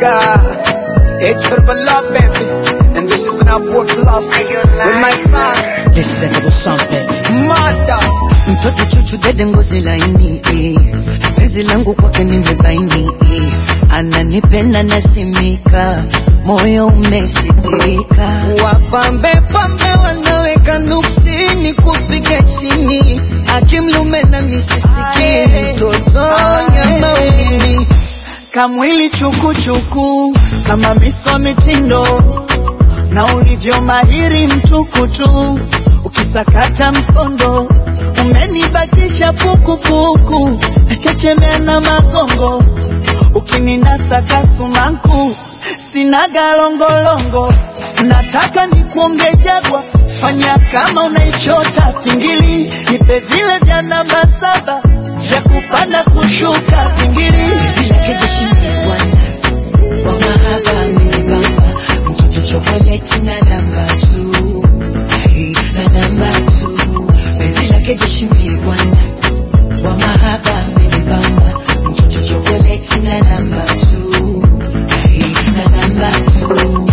nigga. It's for the love, baby. And this is when I work lost with my son. Listen to the song baby. Mother. Mtoto chuchu dede ngozi laini eh. Penzi langu kwake nimebaini eh. Ananipenda nasimika moyo umesitika wapambe pambe wanaweka nuksini kupiga chini akimlume na nisisikie mtoto nyama ulimi kamwili chukuchuku kama miso mitindo na ulivyo mahiri mtukutu ukisakata msondo umenibakisha pukupuku nachechemea na magongo ukininasa kasumaku sinaga longolongo nataka nikuonge jagwa fanya kama unaichota pingili nipe vile vya namba saba vya kupanda kushuka pingili bwana wa mahaba amenibamba mtoto chokoleti na namba tu Ai, na namba tu penzi lake jeshi mie bwana wa mahaba amenibamba mtoto chokoleti na namba tu Ai, na namba tu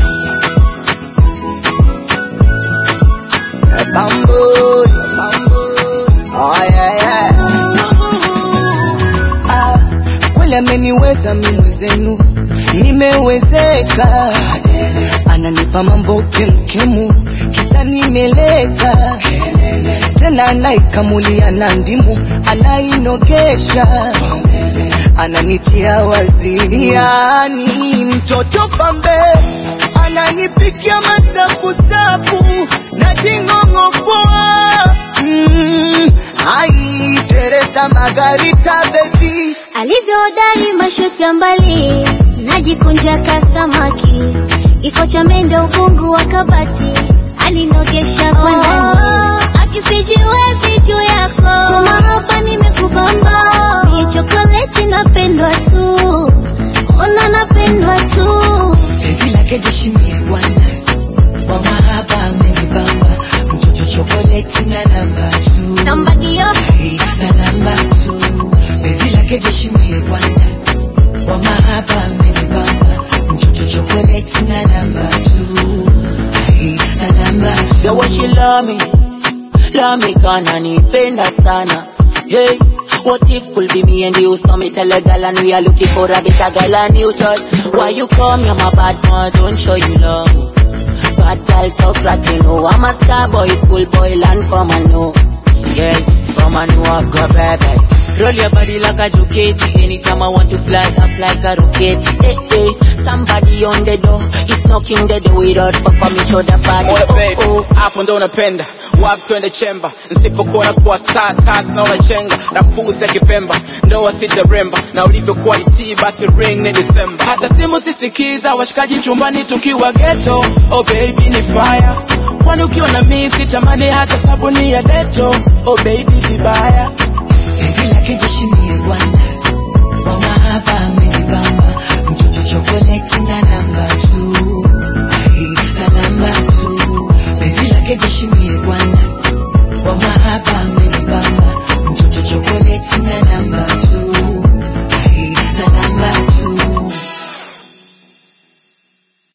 Bamboo, bamboo. Oh, yeah, yeah. Ah, kweli ameniweza mi mwezenu nimewezeka ananipa mambo kemkemu kisa nimeleka tena anaikamulia na ndimu anainogesha ananitia waziri yani mtoto pambe ananipikia masapusapu na jing'ong'opoa mm, ai teresa magarita bebi alivyoodari mashoti ya mbali najikunja kasamaki iko cha mende ufungu wa kabati alinogesha kwa ndani akisijiwe juu yako kumahaba nimekubamba ni chokoleti napendwa tu ona napendwa tu penzi lake jeshimie bwana wa mahaba amenibamba mtoto chokoleti na namba tu somebody up Ai, na namba tu penzi lake jeshimie bwana wa mahaba amenibamba mtoto chokoleti na namba tu Ai, na namba tu The way she love me, love me kana nipenda sana. Hey, what if could be me and you? So me tell a gal and we are looking for a better gal and you touch. Why you come? You're my bad man, don't show you love. Bad gal talk rat, you know I'm a star boy, school boy, land from a know. Yeah, from a know I've got baby. Roll your body like a joketi Anytime I want to fly up like a rocket Hey, hey, somebody on the door He's knocking the door without papa me show the body Oya baby, oh, oh. hapo ndo unapenda wapi twende chemba nisipokuona kuwa star tas na unachenga nafuzi ya kipemba ndoa sitaremba na ulivyokuwa itii basi ring ni December hata simu sisikiza washikaji chumbani tukiwa ghetto oh baby ni fire kwani ukiwa na mimi sitamani hata sabuni ya deto oh baby vibaya penzi lake jeshimie bwana